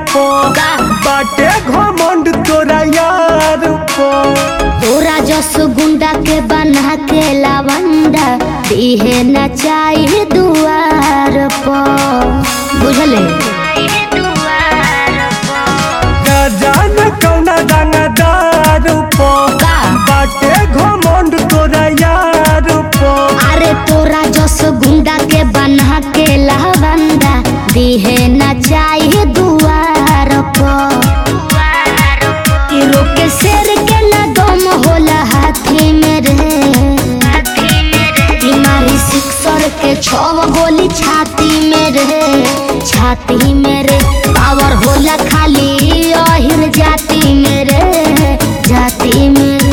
पो का? बाटे घमंड तोरा यार पो तोरा जस गुंडा के बना के लावंडा दिहे न चाहिए दुआर पर बुझले का जान कौना दानादार पो का? बाटे घमंड तोरा यार पो अरे तोरा जस गुंडा के बना के लावंडा दिहे न चाहिए दुआर पर कि रोके शेर के न दम होला हाथी में रे कि मारी सिक्सर के छव गोली छाती में रे छाती में रे पावर होला खाली अहिर जाति में रे जाति में रे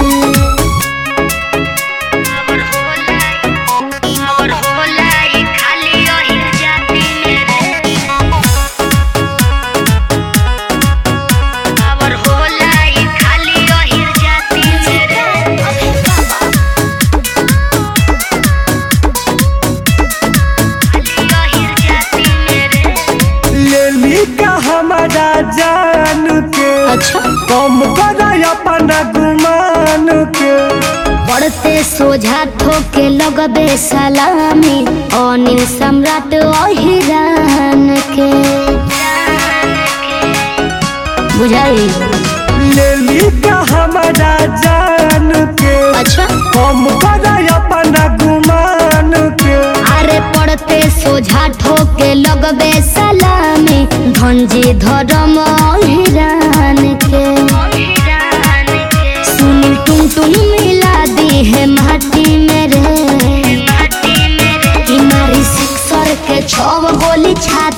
लेली का हमारा जान के अच्छा कम कर अपना गुमान के बढ़ते सोझा ठोके लगबे सलामी अनिल सम्राट अहिरान के बुझाई लेली का हमारा जान के अच्छा कम कर अपना गुमान के अरे पड़ते सोझा ठोके लगबे सलामी धंजी धर्म अहिरान के सुनी टुन टुन मिला दी है माटी में रे कि मारी सिक्सर के छव गोली छाती